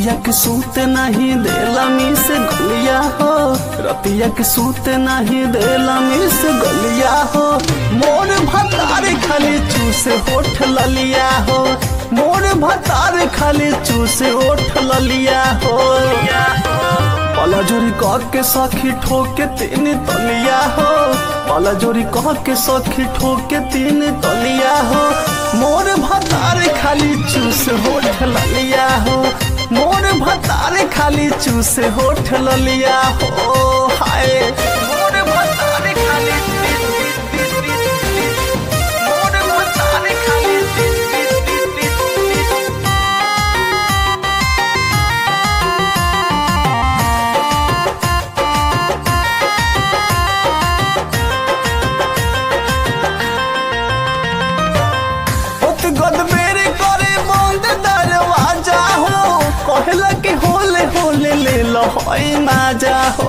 रतिया के सूते नहीं देला मी से गलिया हो रतिया के सूते नहीं देला मी से गलिया हो मोर भतार खाली चूसे होठ ललिया हो मोर भतार खाली चूसे होठ ललिया हो पाला जोरी कह के सखी ठोके तीन तलिया हो पाला जोरी कह के सखी ठोके तीन तलिया हो मोर भतार खाली चूस होठ ललिया हो मोर भतार खाली चूस होठ ललिया हो हाय मोर भतार खाली मोर भतार खाली ओत गदबेरी करे बंद दरवाजा हो कहला के होले होले ले लो होई माजा हो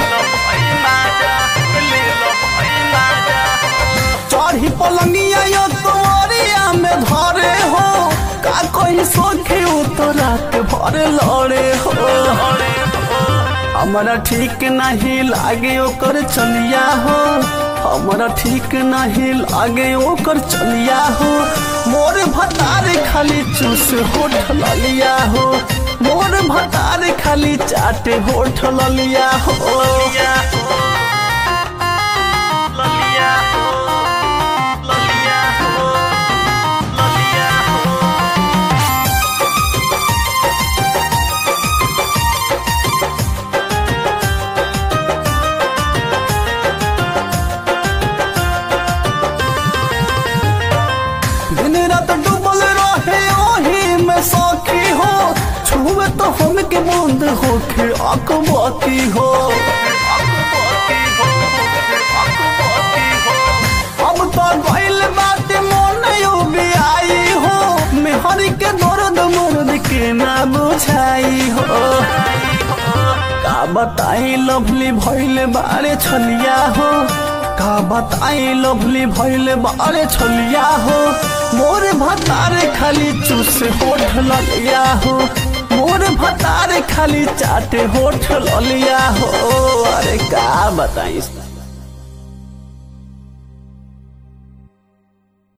चढ़ी पलंगिया यो तोरिया में धरे हो का कोई सोखे तो रात भर लड़े हो हमारा ठीक नहीं लागे ओकर चलिया हो हमारा ठीक नहीं लागे ओकर चलिया हो मोर भतार खाली चूस होठ ललिया हो मोर भतार खाली चाटे होठ ललिया हो ललिया हो ललिया हो ललिया हो ललिया हो दिन रात डूबल रहे ओही में सौखी हो छुए तो हमके बूंद होके अकबती हो अब तो गइल बात मन भी आई हो मेहर के दर्द मर्द के ना बुझाई हो का बताई लवली भइल बारे छलिया हो का बताई लवली भइल बारे छलिया हो मोर भतार खाली चूस होठ ललिया हो मोर भतार खाली चाटे होठ ललिया हो अरे का बताई